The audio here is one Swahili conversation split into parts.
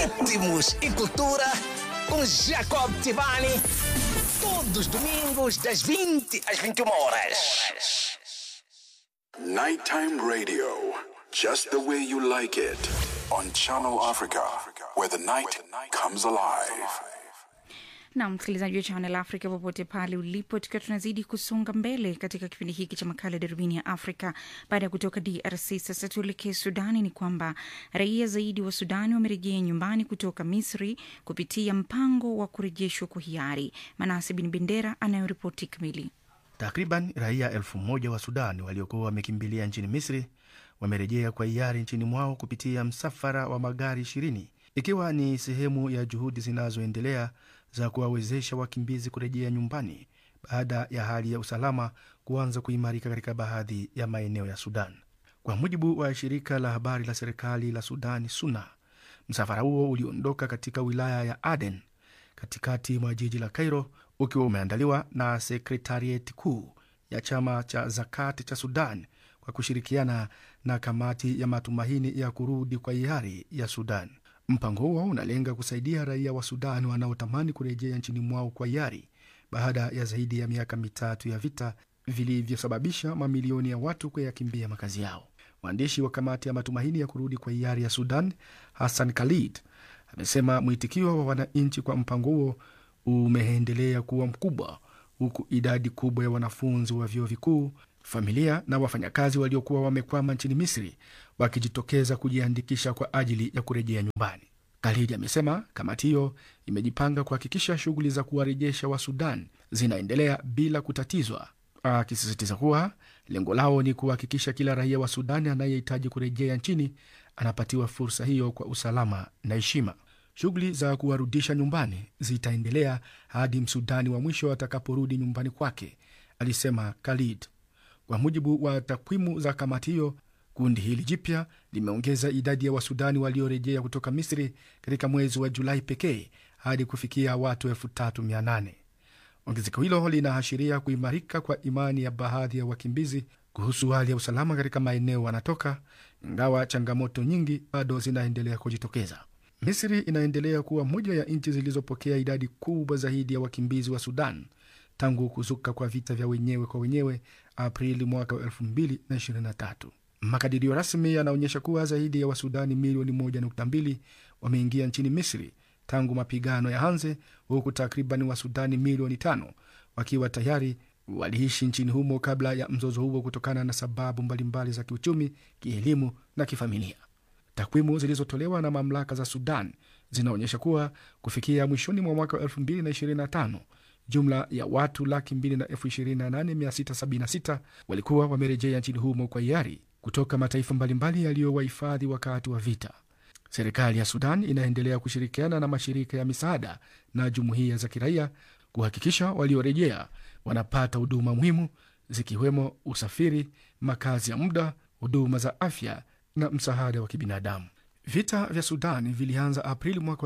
ritmos e cultura com Jacob Tivani. Todos os domingos, das 20 às 21 horas. Nighttime radio, just the way you like it, on Channel Africa, where the night comes alive. na msikilizaji wa Channel Africa popote pale ulipo, tukiwa tunazidi kusonga mbele katika kipindi hiki cha makala darubini ya Afrika. Baada ya kutoka DRC, sasa tuelekee Sudani. Ni kwamba raia zaidi wa Sudani wamerejea nyumbani kutoka Misri kupitia mpango wa kurejeshwa kwa hiari. Manase Bin Bendera anayoripoti kamili. Takriban raia elfu moja wa Sudan waliokuwa wamekimbilia nchini Misri wamerejea kwa hiari nchini mwao kupitia msafara wa magari ishirini ikiwa ni sehemu ya juhudi zinazoendelea za kuwawezesha wakimbizi kurejea nyumbani baada ya hali ya usalama kuanza kuimarika katika baadhi ya maeneo ya Sudan. Kwa mujibu wa shirika la habari la serikali la Sudani SUNA, msafara huo uliondoka katika wilaya ya Aden katikati mwa jiji la Cairo ukiwa umeandaliwa na sekretarieti kuu ya chama cha Zakat cha Sudan kwa kushirikiana na kamati ya matumaini ya kurudi kwa hiari ya Sudan. Mpango huo unalenga kusaidia raia wa Sudan wanaotamani kurejea nchini mwao kwa hiari baada ya zaidi ya miaka mitatu ya vita vilivyosababisha mamilioni ya watu kuyakimbia makazi yao. Mwandishi wa kamati ya matumaini ya kurudi kwa hiari ya Sudan, Hassan Khalid, amesema mwitikio wa wananchi kwa mpango huo umeendelea kuwa mkubwa, huku idadi kubwa ya wanafunzi wa vyuo vikuu, familia na wafanyakazi waliokuwa wamekwama nchini Misri wakijitokeza kujiandikisha kwa ajili ya kurejea nyumbani. Khalid amesema kamati hiyo imejipanga kuhakikisha shughuli za kuwarejesha wa Sudan zinaendelea bila kutatizwa, akisisitiza kuwa lengo lao ni kuhakikisha kila raia wa Sudani anayehitaji kurejea nchini anapatiwa fursa hiyo kwa usalama na heshima. Shughuli za kuwarudisha nyumbani zitaendelea hadi msudani wa mwisho atakaporudi nyumbani kwake, alisema Khalid. Kwa mujibu wa takwimu za kamati hiyo, kundi hili jipya limeongeza idadi ya wasudani waliorejea kutoka Misri katika mwezi wa Julai pekee hadi kufikia watu elfu tatu mia nane. Ongezeko hilo linaashiria kuimarika kwa imani ya baadhi ya wakimbizi kuhusu hali ya usalama katika maeneo wanatoka, ingawa changamoto nyingi bado zinaendelea kujitokeza. Misri inaendelea kuwa moja ya nchi zilizopokea idadi kubwa zaidi ya wakimbizi wa Sudan tangu kuzuka kwa vita vya wenyewe kwa wenyewe Aprili mwaka wa 2023. Makadirio rasmi yanaonyesha kuwa zaidi ya Wasudani milioni 1.2 wameingia nchini Misri tangu mapigano ya anze, huku takriban Wasudani milioni tano wakiwa tayari waliishi nchini humo kabla ya mzozo huo kutokana na sababu mbalimbali za kiuchumi, kielimu na kifamilia. Takwimu zilizotolewa na mamlaka za Sudan zinaonyesha kuwa kufikia mwishoni mwa mwaka wa 2025 jumla ya watu laki mbili na elfu ishirini na nane mia sita sabini na sita walikuwa wamerejea nchini humo kwa hiari kutoka mataifa mbalimbali yaliyowahifadhi wakati wa vita. Serikali ya Sudan inaendelea kushirikiana na mashirika ya misaada na jumuiya za kiraia kuhakikisha waliorejea wanapata huduma muhimu zikiwemo usafiri, makazi ya muda, huduma za afya na msaada wa kibinadamu. Vita vya Sudan vilianza Aprili mwaka wa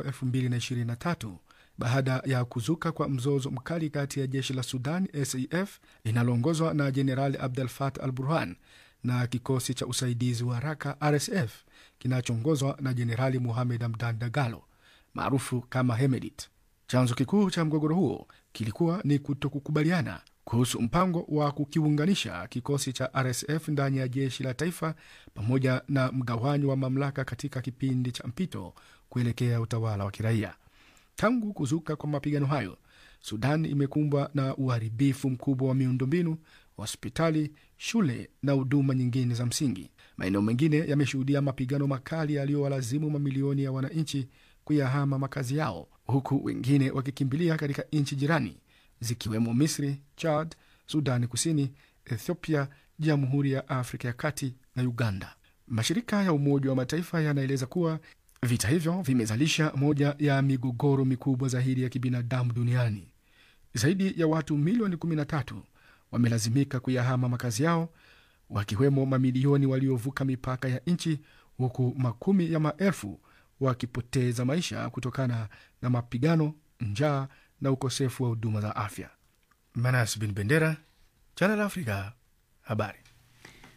2023 baada ya kuzuka kwa mzozo mkali kati ya jeshi la Sudan SAF linaloongozwa na Jenerali Abdel Fattah al Burhan na kikosi cha usaidizi wa haraka RSF kinachoongozwa na Jenerali Muhamed Hamdan Dagalo maarufu kama Hemedit. Chanzo kikuu cha mgogoro huo kilikuwa ni kutokukubaliana kuhusu mpango wa kukiunganisha kikosi cha RSF ndani ya jeshi la taifa pamoja na mgawanyo wa mamlaka katika kipindi cha mpito kuelekea utawala wa kiraia. Tangu kuzuka kwa mapigano hayo, Sudan imekumbwa na uharibifu mkubwa wa miundombinu, hospitali, shule na huduma nyingine za msingi. Maeneo mengine yameshuhudia mapigano makali yaliyowalazimu mamilioni ya wananchi kuyahama makazi yao, huku wengine wakikimbilia katika nchi jirani zikiwemo Misri, Chad, Sudani Kusini, Ethiopia, Jamhuri ya Afrika ya Kati na Uganda. Mashirika ya Umoja wa Mataifa yanaeleza kuwa vita hivyo vimezalisha moja ya migogoro mikubwa zaidi ya kibinadamu duniani. Zaidi ya watu milioni 13 wamelazimika kuyahama makazi yao, wakiwemo mamilioni waliovuka mipaka ya nchi, huku makumi ya maelfu wakipoteza maisha kutokana na mapigano, njaa na ukosefu wa huduma za afya. Manas bin Bendera, Channel Africa, habari.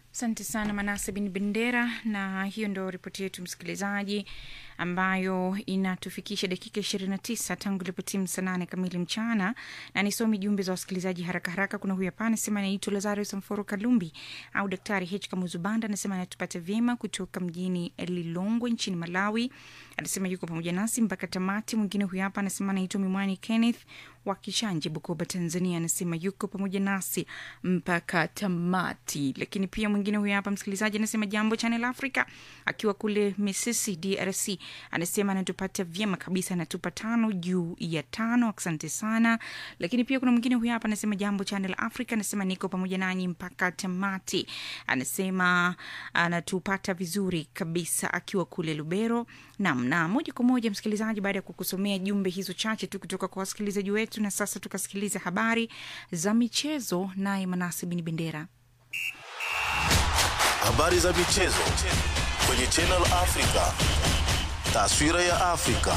Asante sana Manase bin Bendera, na hiyo ndo ripoti yetu msikilizaji, ambayo inatufikisha dakika ishirini na tisa tangu ilipotimu saa nane kamili mchana, na nisomi jumbe za wasikilizaji haraka haraka. Kuna huyu hapa anasema anaitwa Lazarus Mforo Kalumbi au Daktari H Kamuzubanda, anasema anatupata vyema kutoka mjini Lilongwe nchini Malawi. Anasema yuko pamoja nasi mpaka tamati. Mwingine huyu hapa anasema anaitwa Mimwani Kenneth wa Kishanje, Bukoba, Tanzania, anasema yuko pamoja nasi mpaka tamati. Lakini pia mwingine huyu hapa msikilizaji anasema jambo Channel Africa, akiwa kule Misisi, DRC, anasema anatupata vyema kabisa, anatupa tano juu ya tano. Asante sana. Lakini pia kuna mwingine huyu hapa anasema jambo Channel Africa, anasema niko pamoja nanyi mpaka tamati. Anasema anatupata vizuri kabisa akiwa kule Lubero. Naam, na moja kwa moja msikilizaji, baada ya kukusomea jumbe hizo chache tu kutoka kwa wasikilizaji wetu, na sasa tukasikiliza habari za michezo, naye Manasi Bin Bendera. Habari za michezo kwenye Channel Africa. Taswira ya Afrika.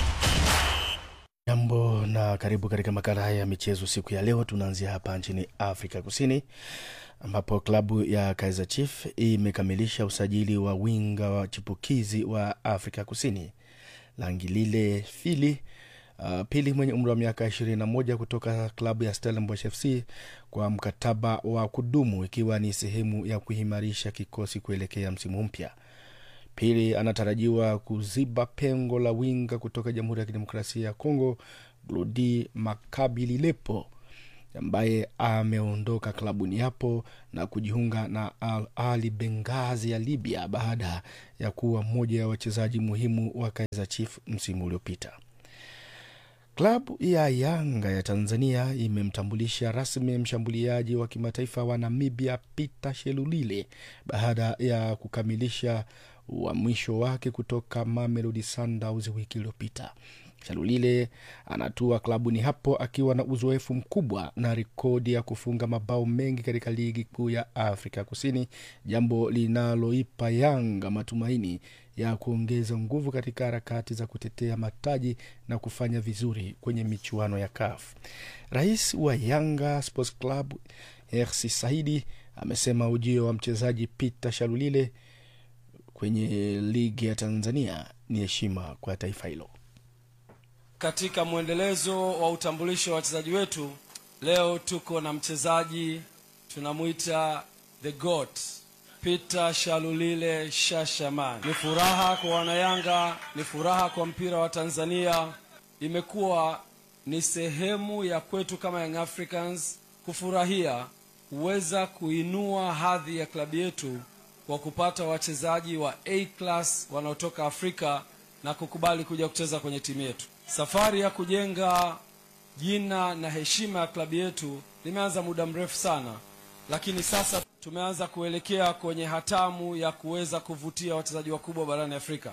Jambo na karibu katika makala haya ya michezo siku ya leo. Tunaanzia hapa nchini Afrika Kusini ambapo klabu ya Kaizer Chiefs imekamilisha usajili wa winga wa chipukizi wa Afrika Kusini Langilile Fili uh, pili mwenye umri wa miaka 21 kutoka klabu ya Stellenbosch FC kwa mkataba wa kudumu ikiwa ni sehemu ya kuimarisha kikosi kuelekea msimu mpya. Pili anatarajiwa kuziba pengo la winga kutoka Jamhuri ya Kidemokrasia ya Kongo Glodi Makabililepo ambaye ameondoka klabuni hapo na kujiunga na Al Ali Bengazi ya Libya baada ya kuwa mmoja ya wachezaji muhimu wa Kaizer Chiefs msimu uliopita. Klabu ya Yanga ya Tanzania imemtambulisha rasmi mshambuliaji wa kimataifa wa Namibia Peter Shelulile baada ya kukamilisha uhamisho wake kutoka Mamelodi Sundowns wiki iliyopita. Shalulile anatua klabuni hapo akiwa na uzoefu mkubwa na rekodi ya kufunga mabao mengi katika ligi kuu ya Afrika Kusini, jambo linaloipa Yanga matumaini ya kuongeza nguvu katika harakati za kutetea mataji na kufanya vizuri kwenye michuano ya CAF. Rais wa Yanga Sports Club Hersi Saidi amesema ujio wa mchezaji Peter Shalulile kwenye ligi ya Tanzania ni heshima kwa taifa hilo. Katika mwendelezo wa utambulisho wa wachezaji wetu, leo tuko na mchezaji tunamwita the goat Peter Shalulile Shashaman. Ni furaha kwa wanayanga, ni furaha kwa mpira wa Tanzania. Imekuwa ni sehemu ya kwetu kama Young Africans kufurahia kuweza kuinua hadhi ya klabu yetu kwa kupata wachezaji wa A class wanaotoka Afrika na kukubali kuja kucheza kwenye timu yetu. Safari ya kujenga jina na heshima ya klabu yetu limeanza muda mrefu sana, lakini sasa tumeanza kuelekea kwenye hatamu ya kuweza kuvutia wachezaji wakubwa barani Afrika.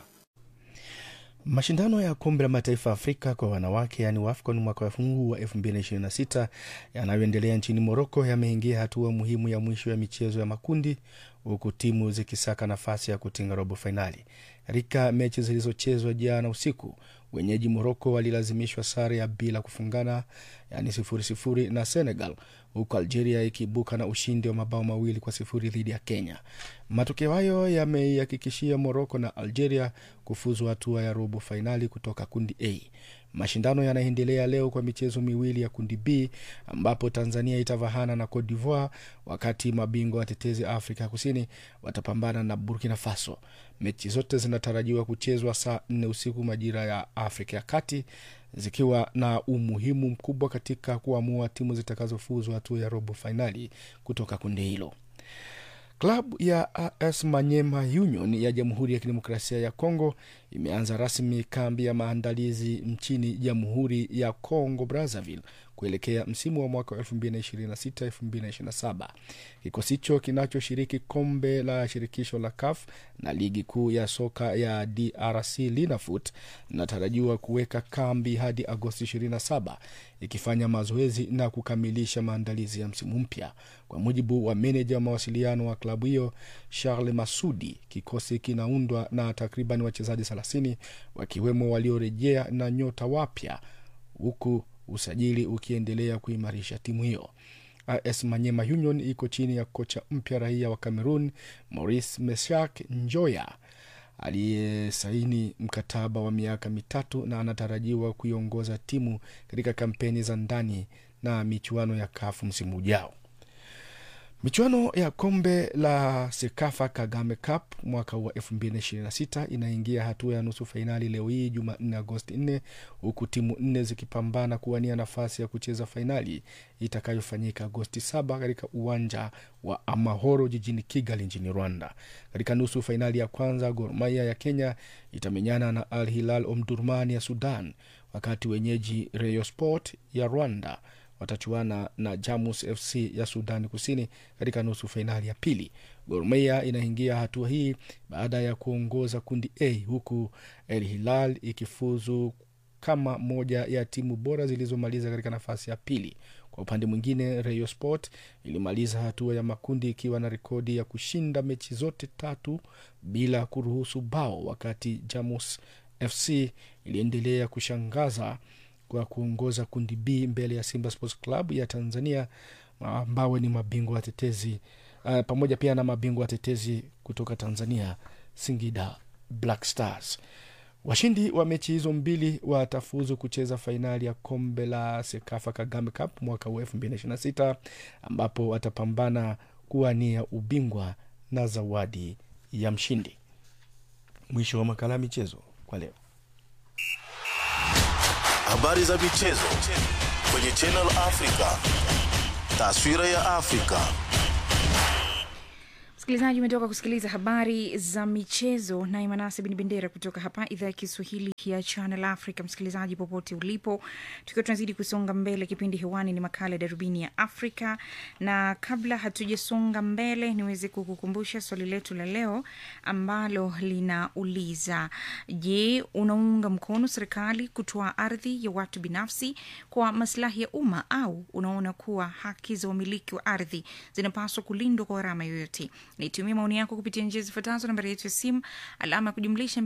Mashindano ya kombe la mataifa Afrika kwa wanawake yaani WAFCON mwaka huu wa 2026 yanayoendelea nchini Moroko yameingia hatua muhimu ya mwisho ya michezo ya makundi huku timu zikisaka nafasi ya kutinga robo fainali. Katika mechi zilizochezwa jana usiku, wenyeji Moroko walilazimishwa sare ya bila kufungana, yaani sifuri sifuri na Senegal, huku Algeria ikiibuka na ushindi wa mabao mawili kwa sifuri dhidi ya Kenya. Matokeo hayo yameihakikishia Moroko na Algeria kufuzu hatua ya robo fainali kutoka kundi A. Mashindano yanaendelea leo kwa michezo miwili ya kundi B ambapo Tanzania itavahana na Cote d'Ivoire, wakati mabingwa watetezi Afrika Kusini watapambana na Burkina Faso. Mechi zote zinatarajiwa kuchezwa saa nne usiku majira ya Afrika ya Kati, zikiwa na umuhimu mkubwa katika kuamua timu zitakazofuzu hatua ya robo fainali kutoka kundi hilo. Klabu ya AS Manyema Union ya Jamhuri ya Kidemokrasia ya Kongo imeanza rasmi kambi ya maandalizi nchini Jamhuri ya Kongo Brazzaville kuelekea msimu wa mwaka 2026-2027. Kikosi hicho kinachoshiriki kombe la shirikisho la CAF na ligi kuu ya soka ya DRC Linafoot inatarajiwa kuweka kambi hadi Agosti 27 ikifanya mazoezi na kukamilisha maandalizi ya msimu mpya. Kwa mujibu wa meneja wa mawasiliano wa klabu hiyo Charles Masudi, kikosi kinaundwa na takriban wachezaji 30 wakiwemo waliorejea na nyota wapya huku usajili ukiendelea kuimarisha timu hiyo. AS Manyema Union iko chini ya kocha mpya raia wa Cameroon Maurice Meshak Njoya aliyesaini mkataba wa miaka mitatu na anatarajiwa kuiongoza timu katika kampeni za ndani na michuano ya kafu msimu ujao. Michuano ya kombe la Sekafa Kagame Cup mwaka wa 2026 inaingia hatua ya nusu fainali leo hii Jumanne Agosti 4 huku timu nne zikipambana kuwania nafasi ya kucheza fainali itakayofanyika Agosti 7 katika uwanja wa Amahoro jijini Kigali nchini Rwanda. Katika nusu fainali ya kwanza, Gor Mahia ya Kenya itamenyana na Al Hilal Omdurman ya Sudan, wakati wenyeji Rayon Sport ya Rwanda watachuana na Jamus FC ya Sudani Kusini katika nusu fainali ya pili. Gor Mahia inaingia hatua hii baada ya kuongoza kundi A huku El Hilal ikifuzu kama moja ya timu bora zilizomaliza katika nafasi ya pili. Kwa upande mwingine, Rayon Sport ilimaliza hatua ya makundi ikiwa na rekodi ya kushinda mechi zote tatu bila kuruhusu bao, wakati Jamus FC iliendelea kushangaza kwa kuongoza kundi B mbele ya Simba Sports Club ya Tanzania ambao ni mabingwa watetezi uh, pamoja pia na mabingwa watetezi kutoka Tanzania Singida Black Stars. Washindi wa mechi hizo mbili watafuzu kucheza fainali ya kombe la Sekafa Kagame Cup mwaka huu elfu mbili na ishirini na sita ambapo watapambana kuwania ubingwa na zawadi ya mshindi. Mwisho wa makala ya michezo kwa leo. Habari za michezo kwenye Channel Africa. Taswira ya Afrika. Msikilizaji, umetoka kusikiliza habari za michezo naye Manase Bin Bendera kutoka hapa idhaa ya Kiswahili ya Channel Africa. Msikilizaji popote ulipo, tukiwa tunazidi kusonga mbele, kipindi hewani ni makala ya Darubini ya Afrika, na kabla hatujasonga mbele, niweze kukukumbusha swali letu la leo ambalo linauliza: Je, unaunga mkono serikali kutoa ardhi ya watu binafsi kwa maslahi ya umma au unaona kuwa haki za umiliki wa ardhi zinapaswa kulindwa kwa gharama yoyote? Nitumie maoni yako kupitia njia zifuatazo: nambari yetu ya simu alama ya kujumlisha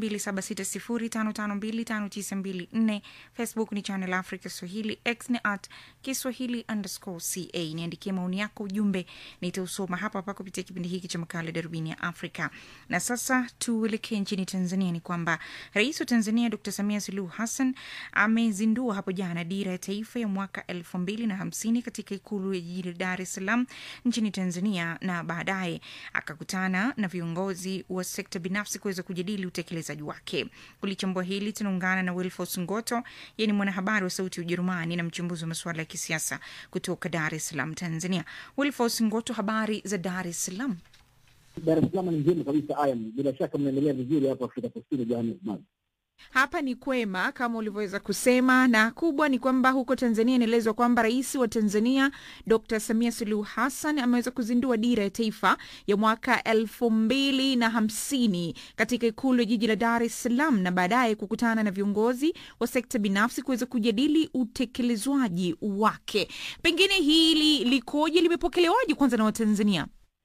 276055259254, Facebook ni Channel Africa Swahili, X ni at Kiswahili underscore ca. Niandikie maoni yako, ujumbe nitausoma hapa hapa kupitia kipindi hiki cha makala Darubini ya Afrika. Na sasa tuelekee nchini Tanzania. Ni kwamba Rais wa Tanzania Dr Samia Suluhu Hassan amezindua hapo jana dira ya taifa ya mwaka elfu mbili na hamsini katika ikulu ya jijini Dar es Salaam nchini Tanzania, na baadaye akakutana na viongozi wa sekta binafsi kuweza kujadili utekelezaji wake. Kulichambua hili tunaungana na Wilfos Ngoto, yeye ni mwanahabari wa Sauti ya Ujerumani na mchambuzi wa masuala ya kisiasa kutoka Dar es Salaam, Tanzania. Wilfos Ngoto, habari za Dar es Salaam? Dar es Salaam ni njema kabisa. Aya, bila shaka mnaendelea vizuri hapo Afrika Kusini, Johannesburg. Hapa ni kwema kama ulivyoweza kusema, na kubwa ni kwamba huko Tanzania inaelezwa kwamba rais wa Tanzania Dr Samia Suluhu Hassan ameweza kuzindua dira ya taifa ya mwaka elfu mbili na hamsini katika ikulu ya jiji la Dar es Salaam, na baadaye kukutana na viongozi wa sekta binafsi kuweza kujadili utekelezwaji wake. Pengine hili likoje, limepokelewaje kwanza na Watanzania?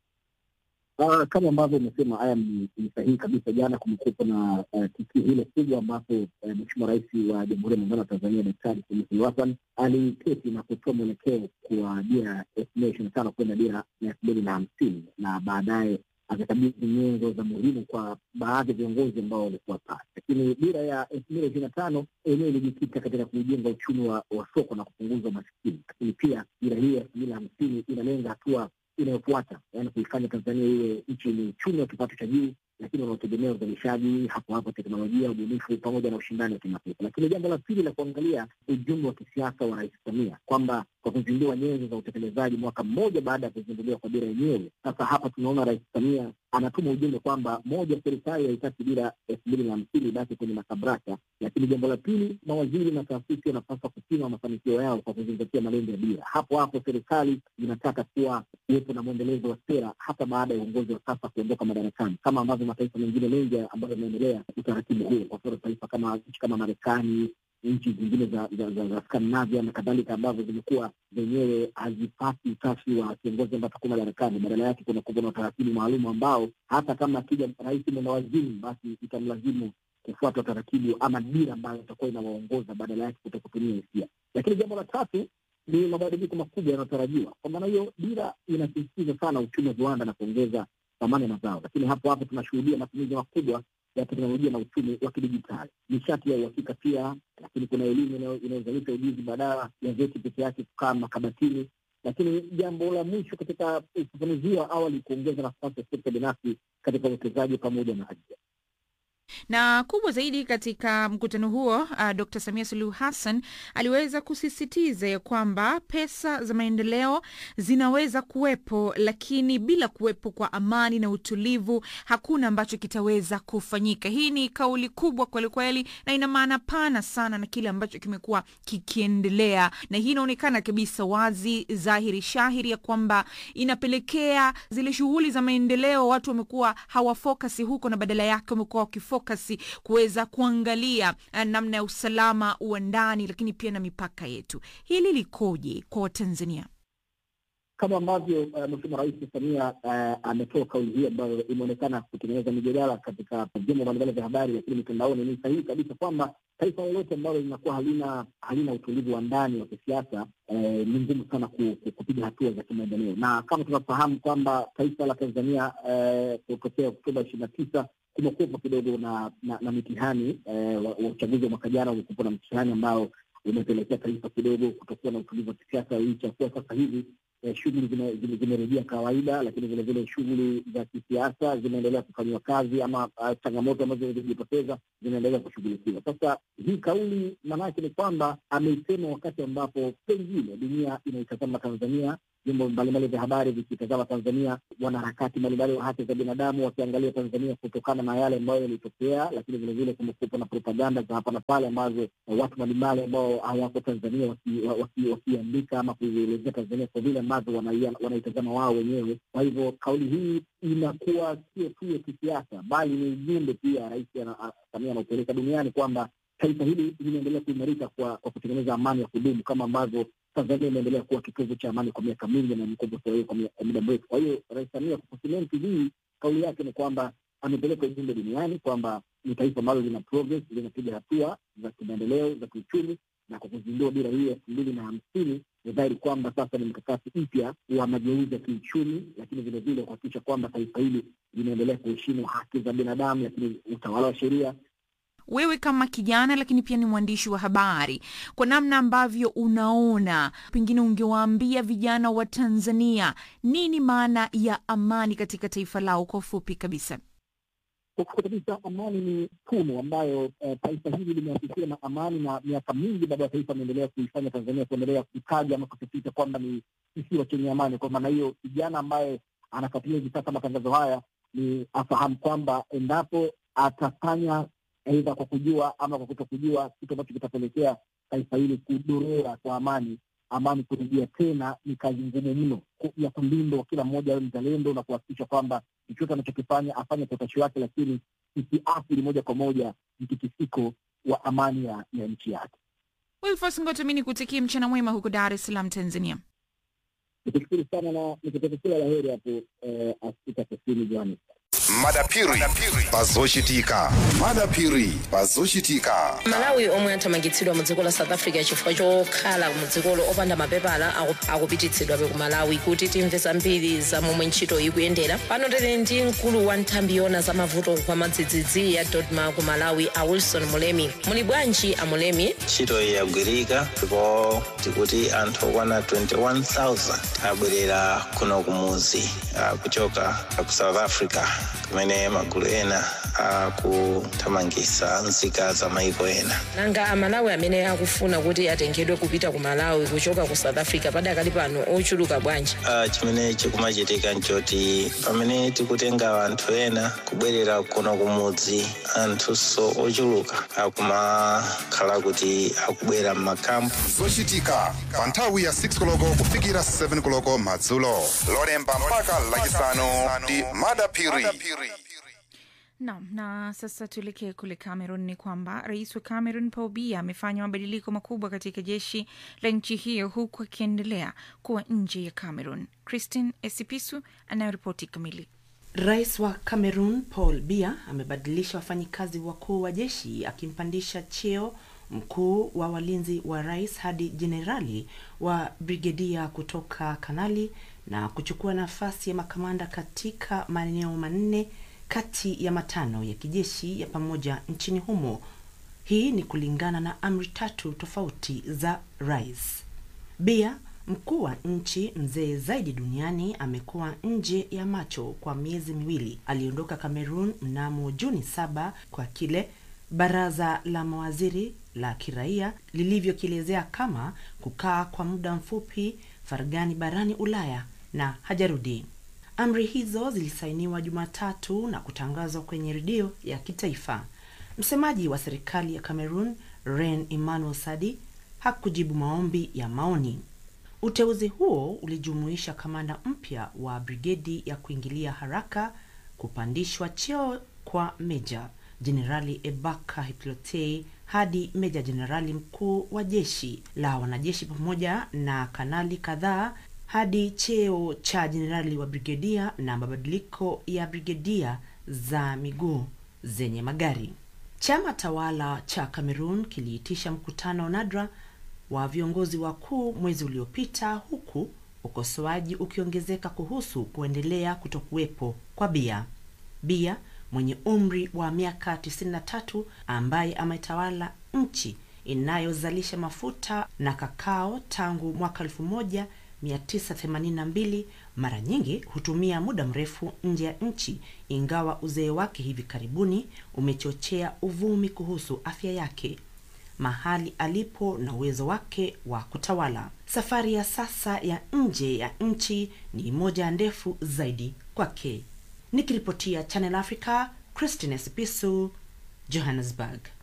Uh, kama ambavyo umesema haya ni ni sahihi kabisa. Jana kumekuwepo na uh, tukio hilo kubwa ambapo uh, Mheshimiwa Rais wa Jamhuri ya Muungano wa Tanzania Daktari Samia Suluhu Hassan aliketi na kutoa mwelekeo kwa dira elfu mbili ishirini na tano kwenda dira ya elfu mbili na hamsini na baadaye akakabidhi nyenzo za muhimu kwa baadhi ya viongozi ambao walikuwa pale. Lakini dira ya elfu mbili ishirini na tano yenyewe ilijikita katika kujenga uchumi wa, wa soko na kupunguza umasikini, lakini pia dira hii ya elfu mbili na hamsini inalenga hatua inayofuata yaani kuifanya Tanzania iwe nchi yenye uchumi wa kipato cha juu, lakini unaotegemea uzalishaji hapo hapo, teknolojia, ubunifu pamoja na ushindani wa kimataifa. Lakini jambo la pili la kuangalia ujumbe wa kisiasa wa Rais Samia kwamba kwa kuzindua nyenzo za utekelezaji mwaka mmoja baada ya kuzinduliwa kwa dira yenyewe, sasa hapa tunaona Rais Samia anatuma ujumbe kwamba moja, serikali haitaki dira elfu mbili na hamsini ibaki kwenye makabrasha, lakini jambo la pili, mawaziri na taasisi wanapaswa kupima mafanikio yao kwa kuzingatia malengo ya dira. Hapo hapo serikali zinataka kuwa kuwepo na mwendelezo wa sera hata baada ya uongozi wa sasa kuondoka madarakani, kama ambavyo mataifa mengine mengi ambayo yameendelea utaratibu huo. Kwa mfano taifa kama nchi kama Marekani, nchi zingine za, za, za, za Skandinavia na kadhalika, ambavyo zimekuwa zenyewe hazipati utashi wa kiongozi ambaye atakuwa madarakani. Badala yake kuna kuwa na utaratibu maalum ambao hata kama akija rais mwenda wazimu, basi itamlazimu kufuata utaratibu ama dira ambayo itakuwa inawaongoza badala yake kuto kutumia hisia. Lakini jambo la tatu ni mabadiliko makubwa yanayotarajiwa. Kwa maana hiyo, dira inasisitiza sana uchumi wa viwanda na kuongeza thamani ya mazao, lakini hapo hapo tunashuhudia matumizi makubwa ya teknolojia na uchumi wa kidijitali, nishati ya uhakika pia, lakini kuna elimu inayo- inayozalisha ujuzi badala ya vyeti peke yake kukaa makabatini. Lakini jambo la mwisho katika ufafanuzi wa awali, kuongeza nafasi ya sekta binafsi katika uwekezaji pamoja na ajira. na kubwa zaidi katika mkutano huo uh, Dr Samia Suluhu Hassan aliweza kusisitiza ya kwamba pesa za maendeleo zinaweza kuwepo, lakini bila kuwepo kwa amani na utulivu hakuna ambacho kitaweza kufanyika. Hii ni kauli kubwa kwelikweli, na ina maana pana sana na kile ambacho kimekuwa kikiendelea, na hii inaonekana kabisa wazi dhahiri shahiri ya kwamba inapelekea zile shughuli za maendeleo watu wamekuwa hawafokasi huko, na badala yake wamekuwa wakifokasi kuweza kuangalia eh, namna ya usalama wa ndani, lakini pia na mipaka yetu. Hili likoje kwa Watanzania? kama ambavyo uh, Mheshimiwa Rais Samia uh, ametoa kauli hii ambayo imeonekana kutengeneza mijadala katika vyombo mbalimbali vya habari, lakini mitandaoni, ni sahihi kabisa kwamba taifa lolote ambalo linakuwa halina halina utulivu wa ndani wa kisiasa eh, ni ngumu sana ku, ku, kupiga hatua za kimaendeleo, na kama tunafahamu kwamba taifa la Tanzania eh, kutokea Oktoba ishirini na tisa kumekuwepo kidogo na, na, na mitihani eh, wa, wa uchaguzi wa mwaka jana umekuwepo na mtihani ambao umepelekea taifa kidogo kutokuwa na utulivu wa kisiasa, licha ya kuwa sasa hivi eh, shughuli zime- zime- zimerejea kawaida, lakini vilevile shughuli za kisiasa zinaendelea kufanyiwa kazi ama uh, changamoto ambazo zilijitokeza zinaendelea kushughulikiwa. Sasa hii kauli maanake ni kwamba ameisema wakati ambapo pengine dunia inaitazama Tanzania, vyombo mbalimbali vya habari vikitazama Tanzania, wanaharakati mbalimbali wa haki za binadamu wakiangalia Tanzania kutokana na yale ambayo yalitokea, lakini vilevile kumekuwepo na propaganda za hapa na pale ambazo eh, watu mbalimbali ambao hawako Tanzania wakiandika waki, waki wakiandika ama kuielezea Tanzania kwa vile ambavyo wanaia- wanaitazama wao wenyewe. Kwa hivyo kauli hii inakuwa sio tu ya kisiasa, bali ni ujumbe pia Rais ana- a- Samia anaupeleka duniani kwamba taifa hili linaendelea kuimarika kwa, kwa kutengeneza amani ya kudumu kama ambavyo Tanzania imeendelea kuwa kitovu cha amani kwa miaka mingi na imekuwa kwa kwa kwa muda mrefu. Kwa hiyo Rais Samia kwa kusimenti hii kauli yake ni kwamba amepeleka ujumbe duniani kwamba ni taifa ambalo lina progress, linapiga hatua za kimaendeleo za kiuchumi, na kwa kuzindua dira hii elfu mbili na hamsini ni dhahiri kwamba sasa ni mkakati mpya wa mageuzi ya kiuchumi, lakini vilevile kuhakikisha kwamba taifa hili linaendelea kuheshimu haki za binadamu, lakini utawala wa sheria Wewe kama kijana lakini pia ni mwandishi wa habari, kwa namna ambavyo unaona, pengine ungewaambia vijana wa Tanzania nini maana ya amani katika taifa lao kwa ufupi kabisa? kwa kweli kabisa amani ni tunu ambayo eh, taifa hili limeasisiwa na amani, na miaka mingi baba ya taifa ameendelea kuifanya Tanzania kuendelea kutaja ama kusisitiza kwamba ni kisiwa chenye amani. Kwa maana hiyo, kijana ambaye anafuatilia hivi sasa matangazo haya ni afahamu kwamba endapo atafanya aidha kwa kujua ama kwa kutokujua, kitu ambacho kitapelekea taifa hili kudorora kwa amani amani kurejea tena ni kazi ngumu mno ku- ya kulindwa, kila mmoja awe mzalendo na kuhakikisha kwamba chochote anachokifanya afanye kwa utashi wake, lakini isiathiri moja kwa moja mtikisiko wa amani ya, ya nchi yake. Wilfos Ngoto, mi nikutakie mchana mwema huko Dar es Salaam, Tanzania. Nikushukuru sana na nikutakia kila la heri hapo eh, Afrika Kusini, Johannesburg. madapiri pazoshitika madapiri pazoshitika malawi omwe athamangitsidwa mu dziko la south africa chifukwa chokhala mu dzikolo opanda mapepala aku- akupititsidwabe ku malawi kuti timve zambiri za momwe ntchito ikuyendera pano tili ndi mkulu wa nthambi yona za mavuto kwa madzidzidzi ya dodma ku malawi a wilson mulemi muli bwanji a mulemi ntchito iyi yagwirika ndipo tikuti anthu okwana 21000 abwerera kuno kumuzi ah, kuchoka ku south africa kumene magulu ena akuthamangitsa nzika za maiko ena nanga amalawi amene akufuna kuti atengedwe kupita ku malawi kuchoka ku south africa padakali pano ochuluka bwanji Ah, chimene chikumachitika nchoti pamene tikutenga anthu ena kubwerera kuno kumudzi anthunso ochuluka akumakhala kuti akubwera m'makampu zochitika pa nthawi ya 6 koloko kufikira 7 koloko madzulo lolemba mpaka lachisanu ndi madapiri Naam, na sasa tuelekee kule Cameroon. Ni kwamba rais wa Cameroon Paul Biya amefanya mabadiliko makubwa katika jeshi la nchi hiyo huku akiendelea kuwa nje ya Cameroon. Christine Esipisu anayoripoti kamili. Rais wa Cameroon Paul Biya amebadilisha wafanyikazi wakuu wa jeshi akimpandisha cheo mkuu wa walinzi wa rais hadi jenerali wa brigedia kutoka kanali na kuchukua nafasi ya makamanda katika maeneo manne kati ya matano ya kijeshi ya pamoja nchini humo. Hii ni kulingana na amri tatu tofauti za rais. Bia, mkuu wa nchi mzee zaidi duniani, amekuwa nje ya macho kwa miezi miwili. Aliondoka Cameroon mnamo Juni saba kwa kile baraza la mawaziri la kiraia lilivyokielezea kama kukaa kwa muda mfupi faragani barani Ulaya na hajarudi. Amri hizo zilisainiwa Jumatatu na kutangazwa kwenye redio ya kitaifa. Msemaji wa serikali ya Cameroon, Ren Emmanuel Sadi, hakujibu maombi ya maoni. Uteuzi huo ulijumuisha kamanda mpya wa brigedi ya kuingilia haraka, kupandishwa cheo kwa meja jenerali Ebaka Hiplotei hadi meja jenerali mkuu wa jeshi la wanajeshi pamoja na kanali kadhaa hadi cheo cha jenerali wa brigedia na mabadiliko ya brigedia za miguu zenye magari. Chama tawala cha Cameroon kiliitisha mkutano nadra wa viongozi wakuu mwezi uliopita, huku ukosoaji ukiongezeka kuhusu kuendelea kutokuwepo kwa Bia. Bia mwenye umri wa miaka 93 ambaye ametawala nchi inayozalisha mafuta na kakao tangu mwaka 1982 mara nyingi hutumia muda mrefu nje ya nchi, ingawa uzee wake hivi karibuni umechochea uvumi kuhusu afya yake, mahali alipo na uwezo wake wa kutawala. Safari ya sasa ya nje ya nchi ni moja ndefu zaidi kwake. Nikiripotia Channel Africa, Christine Sipisu, Johannesburg.